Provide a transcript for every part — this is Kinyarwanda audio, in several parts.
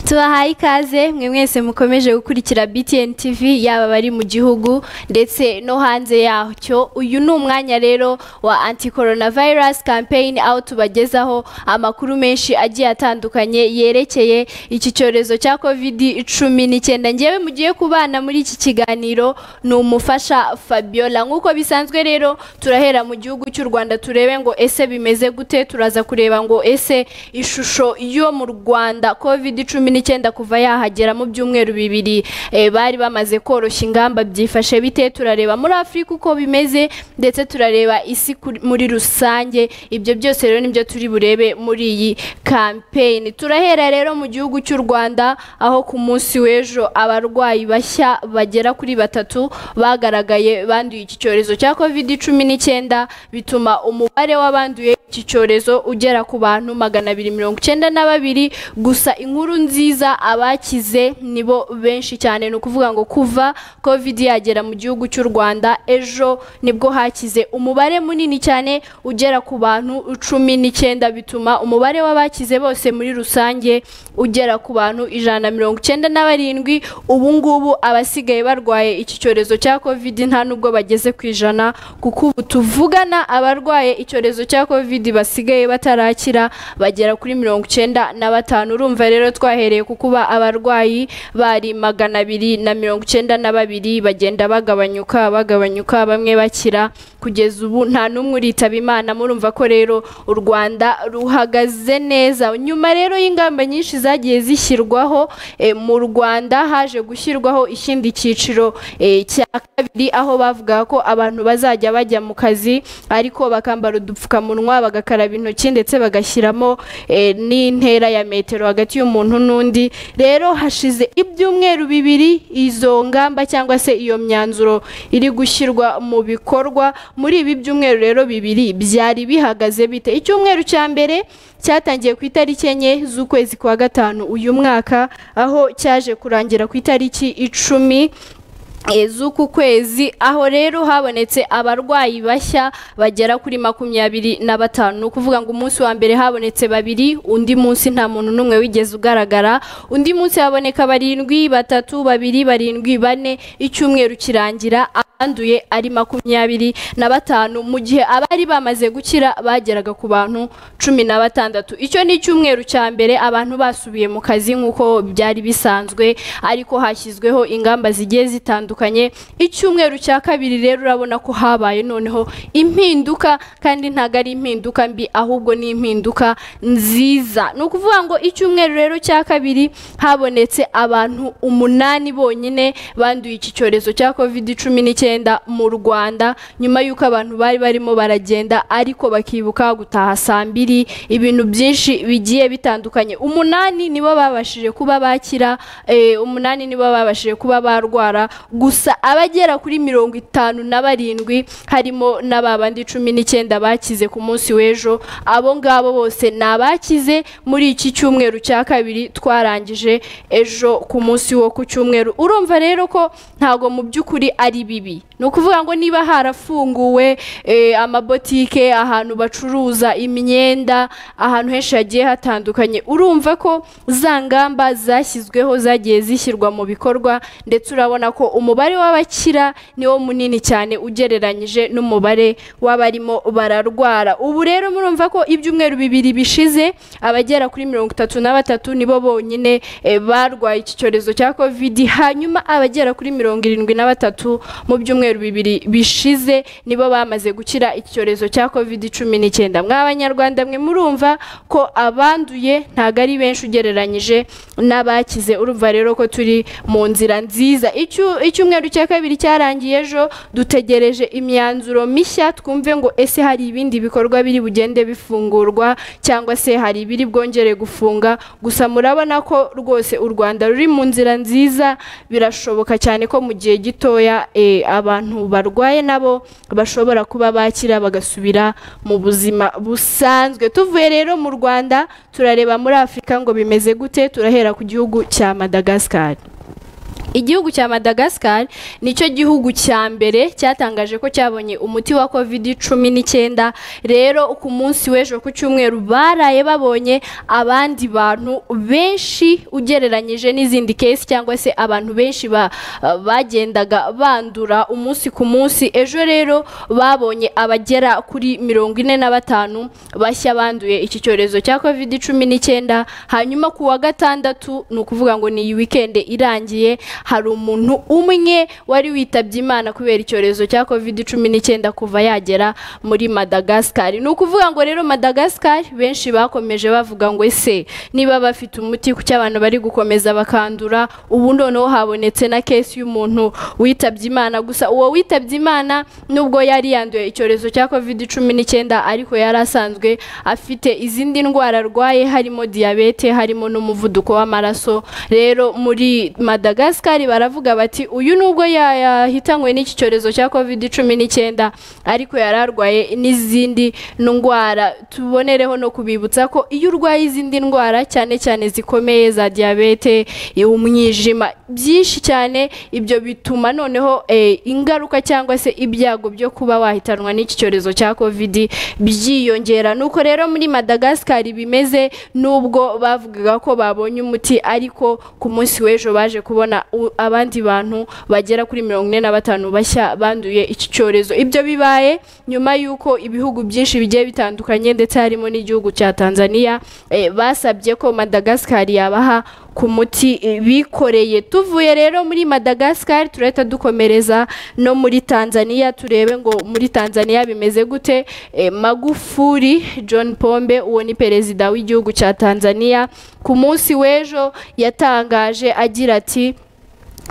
tubahaye ikaze mwe mwese mukomeje gukurikira BTN TV yaba abari mu gihugu ndetse no hanze yacyo uyu ni umwanya rero wa anti coronavirus campaign aho tubagezaho amakuru menshi agiye atandukanye yerekeye iki cyorezo cya covid cumi n'icyenda ngewe mugiye kubana muri iki kiganiro ni umufasha fabiola nk'uko bisanzwe rero turahera mu gihugu cy'u rwanda turebe ngo ese bimeze gute turaza kureba ngo ese ishusho yo mu rwanda covid cumi n'icyenda kuva yahagera mu byumweru bibiri eh, bari bamaze koroshya ingamba byifashe bite turareba muri afurika uko bimeze ndetse turareba isi kuri- muri rusange ibyo byose rero nibyo turi burebe muri iyi kampeyini turahera rero mu gihugu cy'u rwanda aho ku munsi w'ejo abarwayi bashya bagera kuri batatu bagaragaye banduye iki cyorezo cya covid cumi n'icyenda bituma umubare w'abanduye iki cyorezo ugera ku bantu magana abiri mirongo icyenda na babiri gusa inkuru nziza abakize nibo benshi cyane ni ukuvuga ngo kuva covid yagera mu gihugu cy'u rwanda ejo nibwo hakize umubare munini cyane ugera ku bantu cumi n'icyenda bituma umubare w'abakize bose muri rusange ugera ku bantu ijana na mirongo icyenda na barindwi ubu ngubu abasigaye barwaye iki cyorezo cya covid nta nubwo bageze ku ijana kuko ubu tuvugana abarwaye icyorezo cya covid basigaye batarakira bagera kuri mirongo icyenda na batanu urumva rero twahereye ku kuba abarwayi bari magana abiri na mirongo icyenda na babiri bagenda bagabanyuka bagabanyuka bamwe bakira kugeza ubu nta n'umwe uritaba imana murumva ko rero u rwanda ruhagaze neza nyuma rero y'ingamba nyinshi zagiye zishyirwaho eh, mu rwanda haje gushyirwaho ikindi cyiciro eh, cya kabiri aho bavuga ko abantu bazajya bajya mu kazi ariko bakambara udupfukamunwa bagakaraba intoki ndetse bagashyiramo eh, n'intera ya metero hagati y'umuntu n'undi rero hashize ibyumweru bibiri izo ngamba cyangwa se iyo myanzuro iri gushyirwa mu bikorwa muri ibi byumweru rero bibiri byari bihagaze bite icyumweru cya mbere cyatangiye ku itariki enye z'ukwezi kwa gatanu uyu mwaka aho cyaje kurangira ku itariki icumi e, z'uku kwezi aho rero habonetse abarwayi bashya bagera kuri makumyabiri na batanu ni ukuvuga ngo umunsi wa mbere habonetse babiri undi munsi nta muntu n'umwe wigeze ugaragara undi munsi haboneka barindwi batatu babiri barindwi bane icyumweru kirangira abanduye ari makumyabiri na batanu mu gihe abari bamaze gukira bageraga ku bantu cumi na batandatu icyo ni icyumweru cya mbere abantu basubiye mu kazi nk'uko byari bisanzwe ariko hashyizweho ingamba zigiye zitandukanye icyumweru cya kabiri rero urabona ko habaye noneho impinduka kandi ntabwo ari impinduka mbi ahubwo ni impinduka nziza ni ukuvuga ngo icyumweru rero cya kabiri habonetse abantu umunani bonyine banduye iki cyorezo cya covid cumi n'icyenda mu rwanda nyuma y'uko abantu bari barimo baragenda ariko bakibuka gutaha saa mbiri ibintu byinshi bigiye bitandukanye umunani nibo babashije kuba bakira eh, umunani nibo babashije kuba barwara gusa abagera kuri mirongo itanu na barindwi harimo na ba bandi cumi n'icyenda bakize ku munsi w'ejo abo ngabo bose ni abakize muri iki cyumweru cya kabiri twarangije ejo ku munsi wo ku cyumweru urumva rero ko ntago mu by'ukuri ari bibi ni ukuvuga ngo niba harafunguwe eh, amabotike ahantu bacuruza imyenda ahantu henshi hagiye hatandukanye urumva ko za ngamba zashyizweho zagiye zishyirwa mu bikorwa ndetse urabona ko umubare w'abakira niwo munini cyane ugereranyije n'umubare w'abarimo bararwara ubu rero murumva ko ibyumweru bibiri bishize abagera kuri mirongo itatu na batatu nibo bonyine eh, barwaye iki cyorezo cya covid hanyuma abagera kuri mirongo irindwi na batatu mu byumweru bibiri bishize nibo bamaze gukira iki cyorezo cya covid cumi n'icyenda mw'abanyarwanda mwe murumva ko abanduye ntabwo ari benshi ugereranyije n'abakize urumva rero ko turi mu nzira nziza Icyu- icyumweru cya kabiri cyarangiye ejo dutegereje imyanzuro mishya twumve ngo ese hari ibindi bikorwa biri bugende bifungurwa cyangwa se hari ibiri bwongere gufunga gusa murabona ko rwose u rwanda ruri mu nzira nziza birashoboka cyane ko mu gihe gitoya eh, abantu barwaye nabo bashobora kuba bakira bagasubira mu buzima busanzwe tuvuye rero mu rwanda turareba muri afurika ngo bimeze gute turahera ku gihugu cya madagascar igihugu cya madagascar nicyo gihugu cya mbere cyatangaje ko cyabonye umuti wa covid cumi n'icyenda rero ku munsi w'ejo ku cyumweru baraye babonye abandi bantu benshi ugereranyije n'izindi kesi cyangwa se abantu benshi ba- bagendaga bandura umunsi ku munsi ejo rero babonye abagera kuri mirongo ine na batanu bashya banduye iki cyorezo cya covid cumi n'icyenda hanyuma ku wa gatandatu ni ukuvuga ngo ni iyi wikendi irangiye hari umuntu umwe wari witabye imana kubera icyorezo cya covid cumi n'icyenda kuva yagera muri madagascar ni ukuvuga ngo rero madagascar benshi bakomeje bavuga ngo ese niba bafite umuti kuki abantu bari gukomeza bakandura ubu noneho habonetse na kesi y'umuntu witabye imana gusa uwo witabye imana nubwo yari yanduye icyorezo cya covid cumi n'icyenda ariko yari asanzwe afite izindi ndwara arwaye harimo diyabete harimo n'umuvuduko w'amaraso rero muri madagascar baravuga bati uyu nubwo ya- yahitanywe n'iki cyorezo cya covid cumi n'icyenda ariko yari arwaye n'izindi ndwara tubonereho no kubibutsa ko iyo urwaye izindi ndwara cyane cyane zikomeye za diyabete umwijima byinshi cyane ibyo bituma noneho eh, ingaruka cyangwa se ibyago byo kuba wahitanwa n'iki cyorezo cya covid byiyongera nuko rero muri madagascar bimeze nubwo bavugaga ko babonye umuti ariko ku munsi w'ejo baje kubona u- abandi bantu bagera kuri mirongo ine na batanu bashya banduye iki cyorezo ibyo bibaye nyuma y'uko ibihugu byinshi bigiye bitandukanye ndetse harimo n'igihugu cya tanzania eh, basabye ko madagascar yabaha ku muti eh, bikoreye tuvuye rero muri madagascar turahita dukomereza no muri tanzania turebe ngo muri tanzania bimeze gute Eh, magufuri john pombe uwo ni perezida w'igihugu cya tanzania ku munsi w'ejo yatangaje agira ati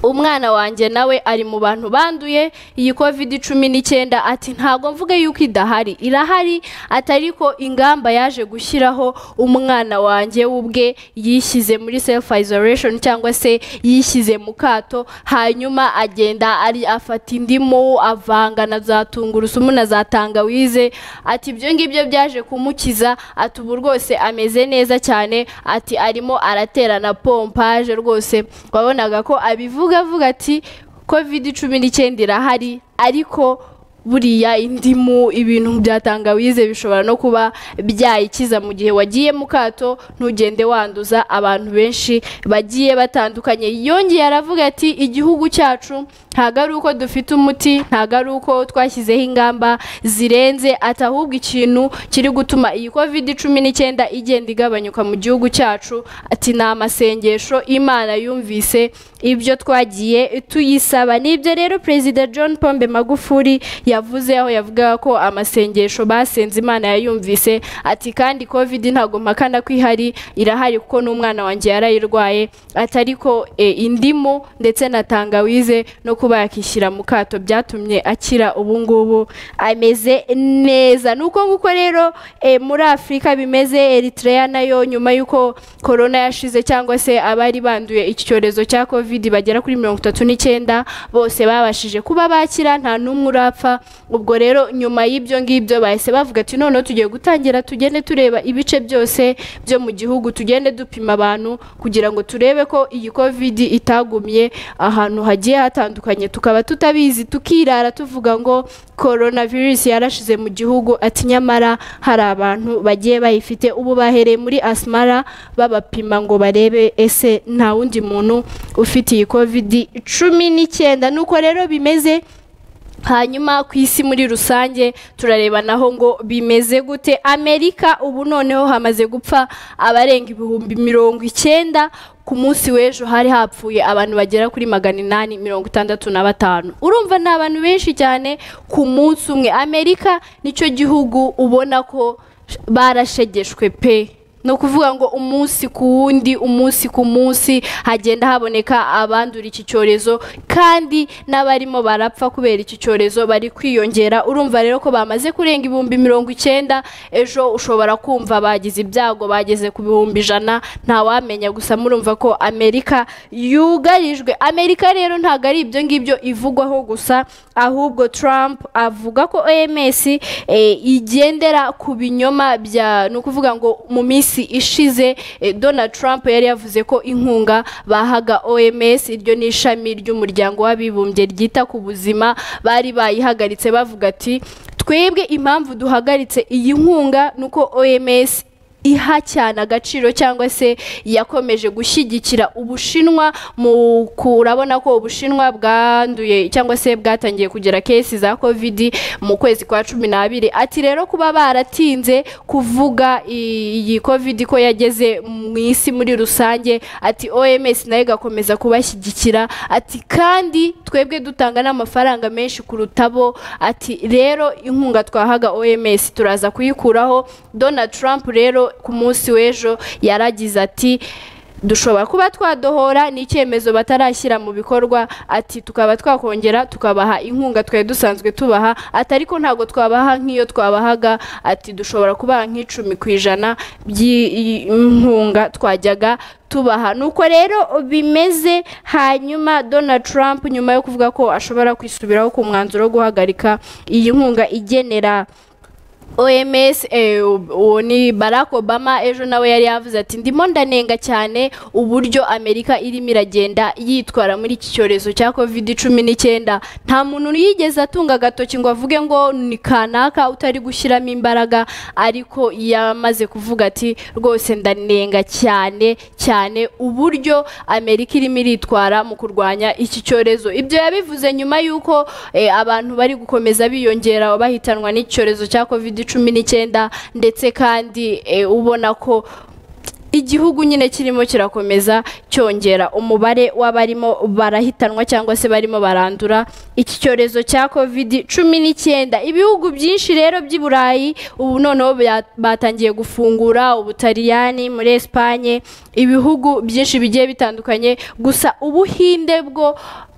umwana wanjye nawe ari mu bantu banduye iyi covid cumi n'icyenda ati ntabwo mvuga yuko idahari irahari atari ko ingamba yaje gushyiraho umwana wanjye ubwe yishyize muri self isolation cyangwa se yishyize mu kato hanyuma agenda ari afata indimu avanga na za tungurusumu na za tangawize ati ibyo ngibyo byaje kumukiza ati ubu rwose ameze neza cyane ati arimo aratera na pompaje rwose wabonaga ko abivuga avuga ati covid cumi n'icyenda irahari ariko buriya indimu ibintu bya tangawize bishobora no kuba byayikiza mu gihe wagiye mu kato ntugende wanduza abantu benshi bagiye batandukanye yongeye aravuga ati igihugu cyacu ntabwo ari uko dufite umuti ntabwo ari uko twashyizeho ingamba zirenze ati ahubwo ikintu kiri gutuma iyi covid cumi n'icyenda igenda igabanyuka mu gihugu cyacu ati ni amasengesho imana yumvise ibyo twagiye tuyisaba ni ibyo rero perezida john pombe magufuri yavuze aho yavugaga ko amasengesho basenze imana yayumvise ati kandi covid ntabwo mpakana ko ihari irahari kuko n'umwana wanjye yarayirwaye atari ko eh, indimu ndetse na tangawize no kuba yakishyira mu kato byatumye akira ubu ngubu ameze neza ni uko nguko rero eh, muri afurika bimeze eritrea nayo nyuma y'uko korona yashize cyangwa se abari banduye iki cyorezo cya covid bagera kuri mirongo itatu n'icyenda bose babashije kuba bakira nta n'umwe urapfa ubwo rero nyuma y'ibyo ngibyo bahise bavuga ati noneho tugiye gutangira tugende tureba ibice byose byo mu gihugu tugende dupima abantu kugira ngo turebe ko iyi covid itagumye ahantu hagiye hatandukanye tukaba tutabizi tukirara tuvuga ngo korona virusi yarashize mu gihugu ati nyamara hari abantu bagiye bayifite ubu bahereye muri asmara babapima ngo barebe ese nta wundi muntu ufite iyi covid cumi n'icyenda nuko rero bimeze hanyuma ku isi muri rusange turareba naho ngo bimeze gute amerika ubu noneho hamaze gupfa abarenga ibihumbi mirongo icyenda ku munsi w'ejo hari hapfuye abantu bagera kuri magana inani mirongo itandatu na batanu urumva ni abantu benshi cyane ku munsi umwe amerika nicyo gihugu ubona ko barashegeshwe pe ni ukuvuga ngo umunsi ku wundi umunsi ku munsi hagenda haboneka abandura iki cyorezo kandi n'abarimo barapfa kubera iki cyorezo bari kwiyongera urumva rero ko bamaze kurenga ibihumbi mirongo icyenda ejo ushobora kumva bagize ibyago bageze ku bihumbi ijana ntawamenya gusa murumva ko amerika yugarijwe amerika rero ntabwo ari ibyo ngibyo ivugwaho gusa ahubwo Trump avuga ko oms eh, igendera ku binyoma bya ni ukuvuga ngo mu minsi minsi ishize eh, donald trump yari yavuze ko inkunga bahaga oms iryo ni ishami ry'umuryango w'abibumbye ryita ku buzima bari bayihagaritse bavuga ati twebwe impamvu duhagaritse iyi nkunga ni uko oms iha cyane agaciro cyangwa se yakomeje gushyigikira ubushinwa mu ku- urabona ko ubushinwa bwanduye cyangwa se bwatangiye kugera kesi za covid mu kwezi kwa cumi n'abiri ati rero kuba baratinze kuvuga i- iyi covid ko yageze mu isi muri rusange ati oms nayo igakomeza kubashyigikira ati kandi twebwe dutanga n'amafaranga menshi kuruta bo ati rero inkunga twahaga oms turaza kuyikuraho donald trump rero ku munsi w'ejo yaragize ati dushobora kuba twadohora n'icyemezo batarashyira mu bikorwa ati tukaba twakongera tukabaha inkunga twari dusanzwe tubaha ati ariko ntabwo twabaha nk'iyo twabahaga ati dushobora kubaha nk'icumi ku ijana by'inkunga twajyaga tubaha nuko rero bimeze hanyuma donald trump nyuma yo kuvuga ko ashobora kwisubiraho ku mwanzuro wo guhagarika iyi nkunga igenera OMS eh, uwo ni Barack Obama ejo nawe yari yavuze ati ndimo ndanenga cyane uburyo Amerika irimo iragenda yitwara muri iki cyorezo cya covid cumi n'icyenda nta muntu yigeze atunga agatoki ngo avuge ngo ni kanaka utari gushyiramo imbaraga ariko yamaze kuvuga ati rwose ndanenga cyane cyane uburyo Amerika irimo iritwara mu kurwanya iki cyorezo ibyo yabivuze nyuma y'uko eh, abantu bari gukomeza biyongera bahitanwa n'icyorezo cya covid cumi n'icyenda ndetse kandi eh, ubona ko igihugu nyine kirimo kirakomeza cyongera umubare w'abarimo barahitanwa cyangwa se barimo barandura iki cyorezo cya covid cumi n'icyenda ibihugu byinshi rero by'i burayi ubu noneho bya- batangiye gufungura ubutaliyani muri esipanye ibihugu byinshi bigiye bitandukanye gusa ubuhinde bwo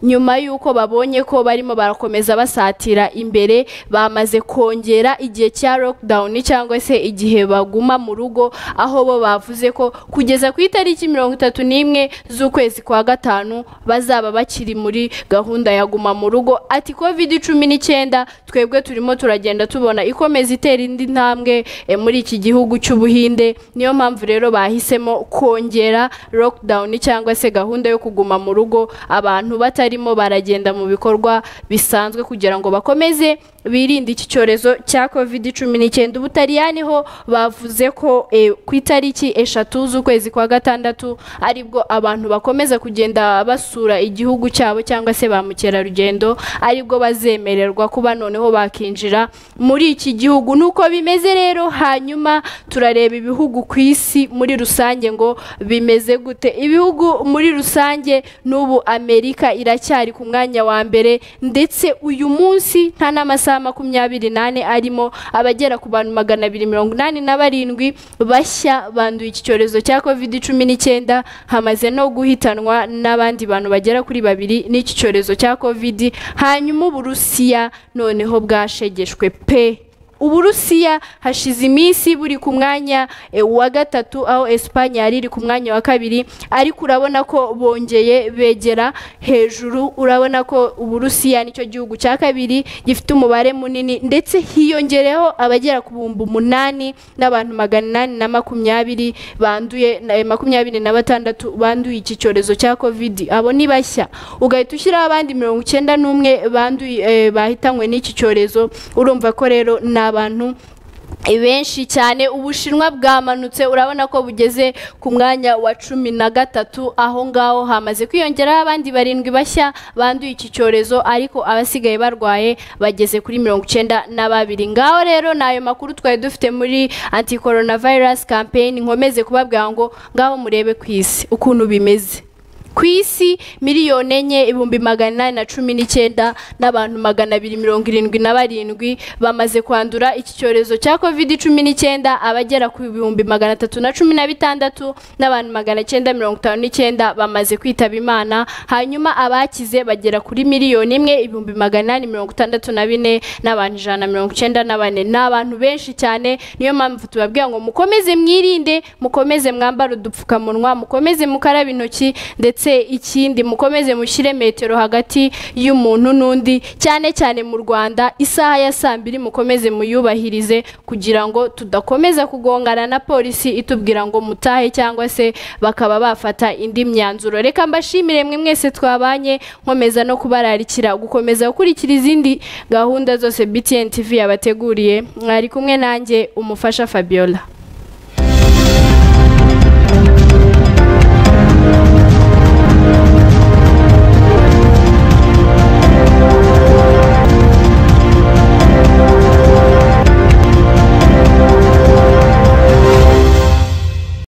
nyuma y'uko babonye ko barimo barakomeza basatira imbere bamaze kongera igihe cya lockdown cyangwa se igihe baguma mu rugo aho bo bavuze ko kugeza ku itariki mirongo itatu n'imwe z'ukwezi kwa gatanu bazaba bakiri muri gahunda ya guma mu rugo ati covid cumi n'icyenda twebwe turimo turagenda tubona ikomeza itera indi ntambwe eh, muri iki gihugu cy'ubuhinde niyo mpamvu rero bahisemo kongera lockdown cyangwa se gahunda yo kuguma mu rugo abantu batarimo baragenda mu bikorwa bisanzwe kugira ngo bakomeze birinde iki cyorezo cya covid cumi n'icyenda ubutaliyani ho bavuze ko eh, ku itariki eshatu z'ukwezi kwa gatandatu aribwo abantu bakomeza kugenda basura igihugu cyabo cyangwa se ba mukerarugendo aribwo bazemererwa kuba noneho bakinjira muri iki gihugu nuko bimeze rero hanyuma turareba ibihugu ku isi muri rusange ngo bimeze gute ibihugu muri rusange n'ubu amerika iracyari ku mwanya wa mbere ndetse uyu munsi nta n'amasaha makumyabiri n'ane arimo abagera ku bantu magana abiri mirongo inani na barindwi bashya banduye iki cyorezo cya covid cumi n'icyenda hamaze no guhitanwa n'abandi bantu bagera kuri babiri n'iki cyorezo cya covid hanyuma uburusiya noneho bwashegeshwe pe uburusiya hashize iminsi buri ku mwanya eh, wa gatatu aho esipanye yari iri ku mwanya wa kabiri ariko urabona ko bongeye begera hejuru urabona ko uburusiya nicyo gihugu cya kabiri gifite umubare munini ndetse hiyongereho abagera ku bihumbi umunani n'abantu magana inani na makumyabiri banduye na- eh, makumyabiri na batandatu banduye iki cyorezo cya covid abo ni bashya ugahita ushyiraho abandi mirongo icyenda n'umwe banduye eh, bahitanywe n'iki cyorezo urumva ko rero ni abantu benshi cyane ubushinwa bwamanutse urabona ko bugeze ku mwanya wa cumi na gatatu aho ngaho hamaze kwiyongeraho abandi barindwi bashya banduye iki cyorezo ariko abasigaye barwaye bageze kuri mirongo icyenda na babiri ngaho rero ni ayo makuru twari dufite muri anti coronavirus campaign nkomeze kubabwira ngo ngaho murebe ku isi ukuntu bimeze ku isi miliyoni enye ibihumbi magana inani na cumi n'icyenda n'abantu magana abiri mirongo irindwi na barindwi bamaze kwandura iki cyorezo cya covid cumi n'icyenda abagera ku bihumbi magana atatu na cumi na bitandatu n'abantu magana cyenda mirongo itanu n'icyenda bamaze kwitaba imana hanyuma abakize bagera kuri miliyoni imwe ibihumbi magana inani mirongo itandatu na bine n'abantu ijana na mirongo icyenda na bane ni abantu benshi cyane niyo mpamvu tubabwira ngo mukomeze mwirinde mukomeze mwambare udupfukamunwa mukomeze mukaraba intoki ndetse ndetse ikindi mukomeze mushyire metero hagati y'umuntu n'undi cyane cyane mu rwanda isaha ya saa mbiri mukomeze muyubahirize kugira ngo tudakomeza kugongana na polisi itubwira ngo mutahe cyangwa se bakaba bafata indi myanzuro reka mbashimire mwe mwese twabanye nkomeza no kubararikira gukomeza gukurikira izindi gahunda zose btn tv yabateguriye mwari kumwe nanjye umufasha fabiola